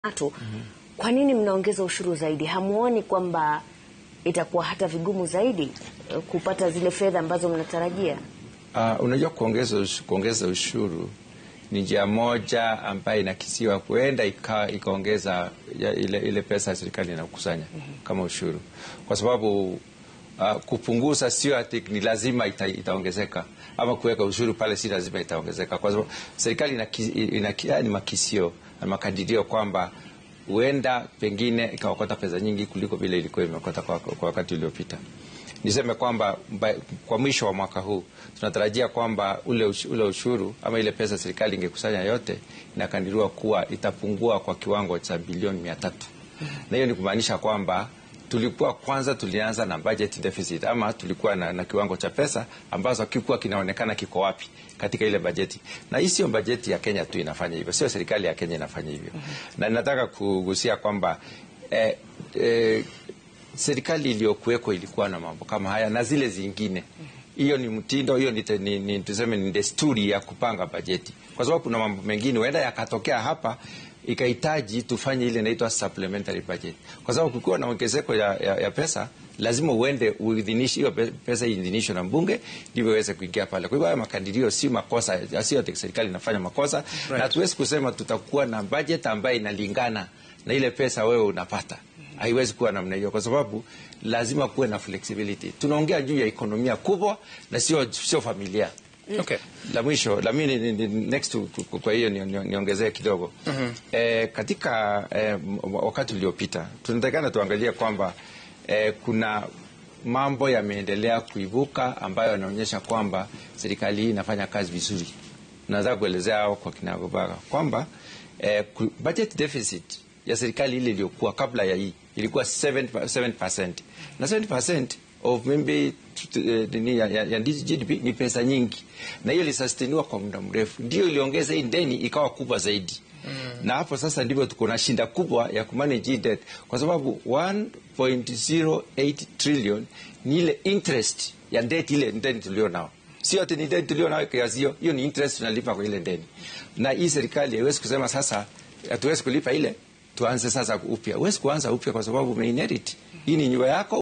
tatu. Kwa nini mnaongeza ushuru zaidi? Hamuoni kwamba itakuwa hata vigumu zaidi eh, kupata zile fedha ambazo mnatarajia? Uh, unajua kuongeza, ush, kuongeza ushuru ni njia moja ambayo inakisiwa huenda ikaongeza ile, ile pesa ya serikali inakusanya kama ushuru, kwa sababu uh, kupunguza sio ati ni lazima ita, itaongezeka ama kuweka ushuru pale si lazima itaongezeka, kwa sababu serikali ina, ina, ina, ni makisio na makadirio kwamba huenda pengine ikaokota pesa nyingi kuliko vile ilikuwa imeokota kwa, kwa wakati uliopita. Niseme kwamba kwa mwisho wa mwaka huu tunatarajia kwamba ule, ush, ule ushuru ama ile pesa serikali ingekusanya yote inakadiriwa kuwa itapungua kwa kiwango cha bilioni mia tatu na hiyo ni kumaanisha kwamba tulikuwa kwanza tulianza na budget deficit ama tulikuwa na, na kiwango cha pesa ambazo kikuwa kinaonekana kiko wapi katika ile bajeti, na hii sio bajeti ya Kenya tu inafanya hivyo, sio serikali ya Kenya inafanya hivyo. mm -hmm. Na nataka kugusia kwamba eh, eh, serikali iliyokuweko ilikuwa na mambo kama haya na zile zingine hiyo ni mtindo, hiyo ni, ni, ni, tuseme ni desturi ya kupanga bajeti, kwa sababu kuna mambo mengine huenda yakatokea hapa ikahitaji tufanye ile inaitwa supplementary budget, kwa sababu kukiwa na ongezeko ya, ya, ya pesa lazima uende uidhinishe hiyo pesa iidhinishwe na mbunge ndivyo iweze kuingia pale. Kwa hivyo haya makadirio si makosa, sio ati serikali inafanya makosa right. Na hatuwezi kusema tutakuwa na budget ambayo inalingana na ile pesa wewe unapata haiwezi kuwa namna hiyo, kwa sababu lazima kuwe na flexibility. Tunaongea juu ya ekonomia kubwa na sio sio familia. Okay. La mwisho la mimi next kwa hiyo niongezee ni kidogo mm -hmm. E, katika e, wakati uliopita tunatakana tuangalie kwamba e, kuna mambo yameendelea kuibuka ambayo yanaonyesha kwamba serikali hii inafanya kazi vizuri. Naweza kuelezea hao kwa kinagobaga kwamba e, budget deficit ya serikali ile iliyokuwa kabla ya hii ilikuwa 7%, 7% na 7% of maybe uh, ya, ya, ya GDP ni pesa nyingi, na hiyo ilisusteniwa kwa muda mrefu, ndio iliongeza hii deni ikawa kubwa zaidi mm. Na hapo sasa ndivyo tuko na shinda kubwa ya kumanage debt, kwa sababu 1.08 trillion ni ile interest ya debt, ile deni tulio nao sio ati ni deni tulio nayo kiasi hiyo, hiyo ni interest tunalipa kwa ile deni, na hii serikali haiwezi kusema sasa hatuwezi kulipa ile tuanze sasa upya. Huwezi kuanza upya kwa sababu umeinherit. Hii ni nyumba yako.